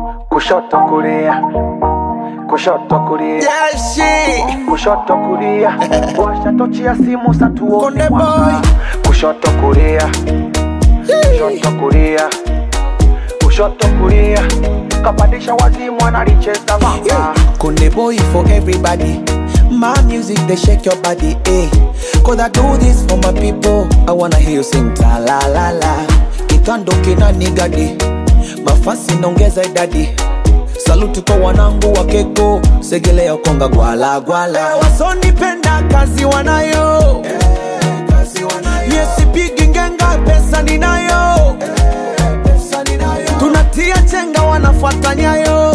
kushoto kulia, kushoto kulia, Yeah, shit. kushoto kulia, washa tochi ya simu satuone Konde mwanga. kushoto kulia, kushoto kulia, kushoto kulia, kapandisha wazimu analicheza vanga. Konde boy for everybody. My music, they shake your body, eh. Cause I do this for my people. I wanna hear you sing ta la la la. Kitando kina nigadi. Mafasi naongeza idadi. Saluti kwa wanangu wa keko. Segelea konga gwala gwala. Wasonipenda kazi wanayo. Yesipigi ngenga pesa ninayo. Tunatia chenga wanafuata nyayo.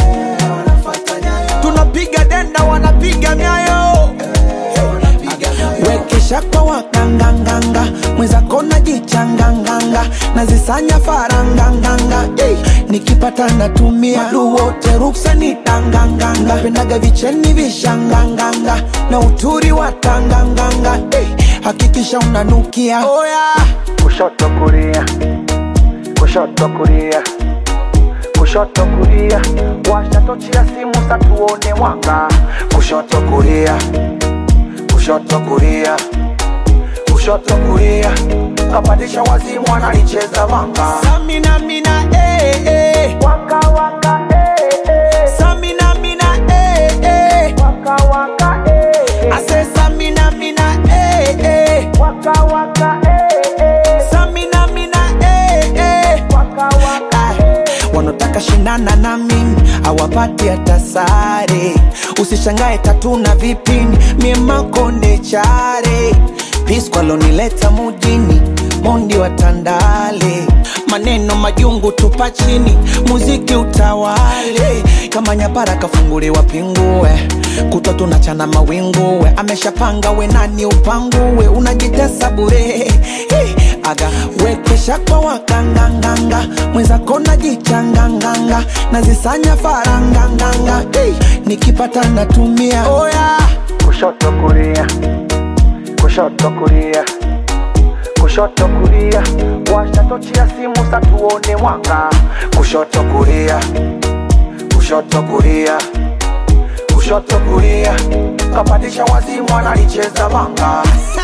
Tunapiga denda wanapiga nyayo. Wekesha kwa wakanganganga mwenzako najichanganganga nazisanya faranganganga hey, nikipata natumia Wadu wote ruksa ni tanganganga pendaga vicheni vishanganganga na uturi wa tanganganga hey, hakikisha unanukia oh, yeah. kushoto kulia, kushoto kulia, kushoto kulia, washa tochi ya simu satuone mwanga. Kushoto kulia, kushoto kulia, kushoto kulia, kapandisha wazimu analicheza vanga. Samina mina eh, eh. Waka waka eh eh, Samina mina eh, eh. waka waka eh I eh, say Samina mina eh, eh. waka waka eh eh, Samina mina eh, eh. waka waka Ay, wanataka shindana na mimi awapati hata sare usishangae tatu na vipini miemakonde chare piskwalonileta mujini mondi wa tandale maneno majungu tupa chini muziki utawale kama nyapara kafunguliwa pingue kutwa tunachana mawinguwe ameshapanga we nani upanguwe unajitesa bure hey, aga wekesha kwa wakanganganga mwenzako najichanganganga nazisanya faranganganga hey, nikipata natumia oh, yeah. kushoto kulia, kushoto kulia, kushoto kulia, washa tochi ya simu satuone mwanga. Kushoto kulia, kushoto kulia, kushoto kulia, kapandisha wazimu analicheza vanga.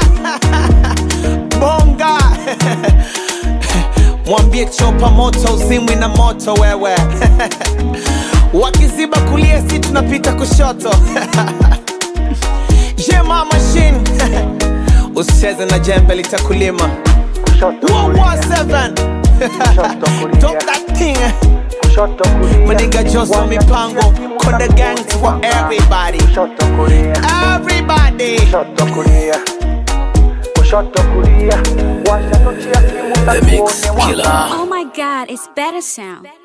bonga mwambie chopa moto uzimwi na moto wewe wakiziba kulia si tunapita kushoto jema machine usicheze na jembe litakulima Kushoto kulia, 117 kushoto kulia, Talk that thing kushoto kulia, Maninga Joso washa mipango, tochi ya simu Konde satuone Gang for mwanga. everybody. Kushoto kulia, everybody kushoto kulia, kushoto kulia, washa tochi ya simu The Mix satuone mwanga. Killer. Oh my god, it's better sound.